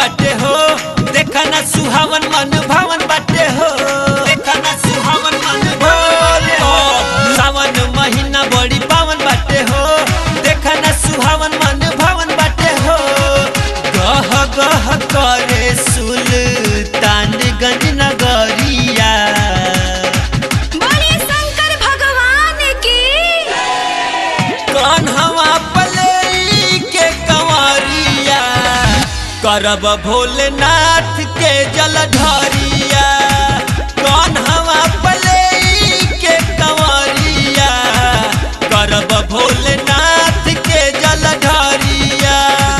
बाटे हो देखा ना सुहावन मन भावन बाटे हो देखा ना सुहावन मन भावन हो सावन महीना बड़ी पावन बाटे हो देखा ना सुहावन मन भावन बाटे हो गह गह करे सुल्तानगंज नगरिया बोलिए शंकर भगवान की कान्हवा पले के कंवरिया करब भोलेनाथ के जलधरिया कान्हवा पले के कंवरिया करब भोलेनाथ के जलधरिया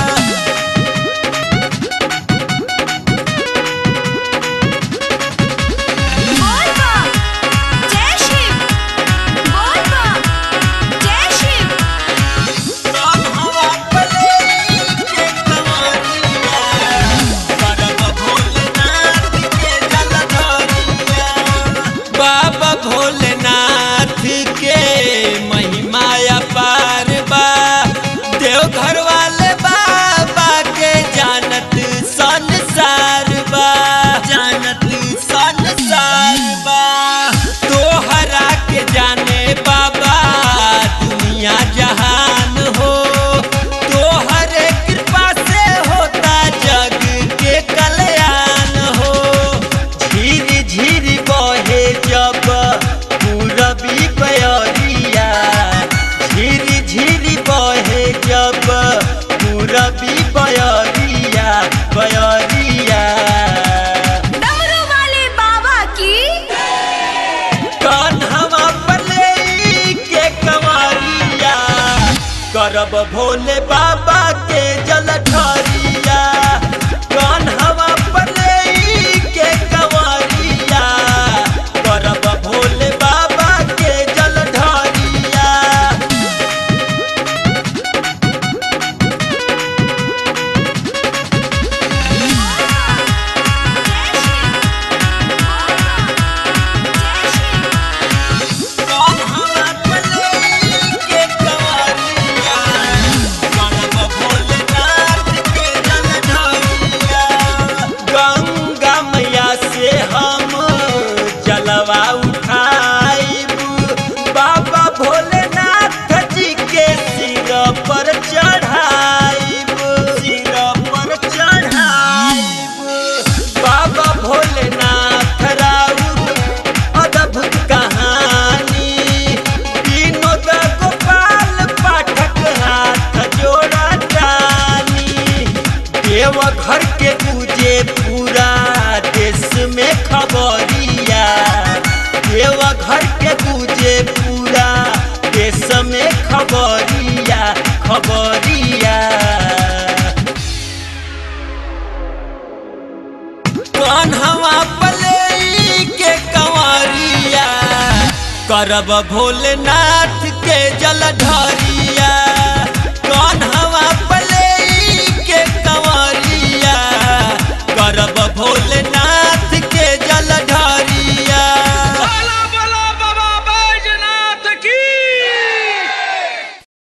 बोल बा जय शिव बोल बा जय शिव कान्हवा पले के कंवरिया करब भोलेनाथ के जलधरिया बाबा भोलेनाथ के महिमा अपार बा देवघर वाले बाबा के जानत संसार बा जानत संसार बा तोहरा के जाने बाबा दुनिया जहान हो तोहरे कृपा से होता जग के कल्याण हो झीर झीर बहे जब पूरबी बयरिया झीर झीर बहे जब पूरबी बयरिया बयरिया डमरू वाले बाबा की कान्हवा पले के कंवरिया करब भोले बाबा के जलधरिया कान्हवा पले के कंवरिया करब भोले बाबा के जलधरिया कान्हवा पले के कंवरिया करब भोलेनाथ के जलधरिया गंगा मैया से हम जलवा उठाइब बाबा भोलेनाथ जी के सिर पर चढ़ाइब सिर पर चढ़ाइब बाबा भोलेनाथ राउर अद्भुत कहानी विनोद गोपाल पाठक हाथ जोड़ा जानी देवघर के पूजे पूरा देश में खबरिया देवघर के पूजे पूरा देश में खबरिया खबरिया कान्हवा पले के कंवरिया करब भोलेनाथ के जलधरिया